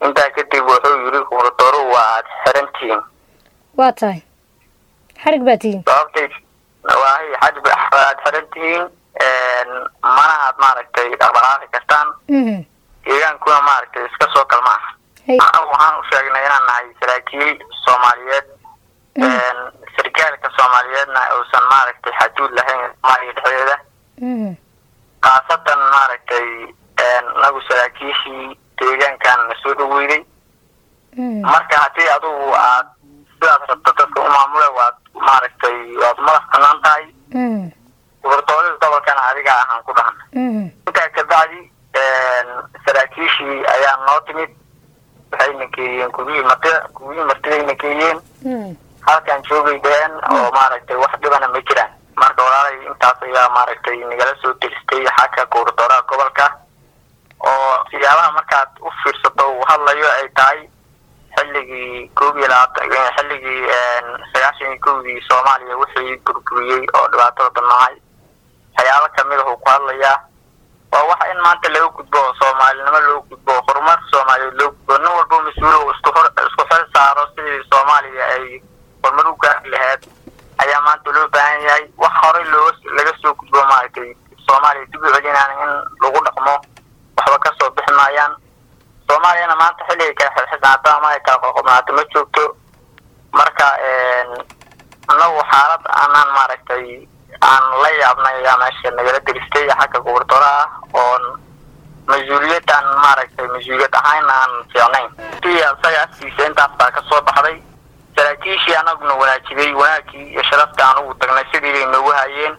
intaa kadib wuxuu yidhi gubernatooruhu waa aad xirantihiin waa tahay xarig baa tihiin sababtay waahay xajb aad xiran tihiin mana aad maaragtay dhaqdhaqaaqi kartaan Mhm. deegaankuna maaragtay iska soo kalma ah Hey. anagu waxaan u sheegnay inaan nahay saraakiil soomaaliyeed sarkaalka soomaaliyeedna uusan maaragtay xaduud lahayn soomaaliya dhexdeeda Mhm. khaasatan maaragtay anagu saraakiishii deegaankan na soo dhaweyday Mhm. marka haddii adugu aad sidaad rabto dadka u maamule waad maaragtay waad madax banaan tahay Mhm. gubernatoorada gobolkana adiga ahaan ku dhahan Mhm. intaa kabacdi saraakiishii ayaa noo timid waxayna geeyeen gurihii martida gurihii martidayna geeyeen Mhm. halkan joogay dheheen oo maaragtay wax dhibana ma jiraan marka walaalay intaas ayaa maaragtay nagala soo diristay xagga gubernatooraha gobolka oo siyaabaha markaad u fiirsato uu hadlayo ay tahay xilligii koob iyo labaatan xilligii sagaashan iyo kowdii soomaaliya wixii burburiyey oo dhibaatada badnahay waxyaabo kamid ah uu ku hadlayaa waa wax in maanta laga gudbo oo soomaalinimo loo gudbo oo horumar soomaaliyeed loo gudbo nin walba mas-uul uu isku hor isku xil saaro sidii soomaaliya ay horumar u gaari lahayd ayaa maanta loo baahan yahay wax horey loo laga soo gudbo maaragtay soomaaliya dib u celinaan in lagu dhaqmo waxba kasoo bixi maayaan soomaaliyana maanta xilligay kala xilxisnaato ama ay kala qoqobnaato ma joogto marka anagu xaalad aanaan maaragtay aan la yaabnay ayaa meesha nagala diristay xagga gubernatooraha oon mas-uuliyadaan maaragtay mas-uuliyad ahaan aan fiicnayn si isaga afkiisa intaas baa kasoo baxday saraakiishii anaguna wanaajiyey wanaagii iyo sharafta aan ugu tagnay sidii bay noogu hayeen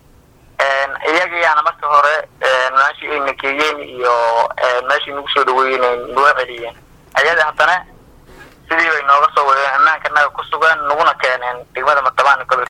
iyagayaana marka hore meeshii ayna geeyeen iyo meeshii nagu soo dhaweeyeen ay noo celiyeen ayada haddana sidii bay nooga soo wadeen ammaanka naga ku sugan naguna keeneen degmada mata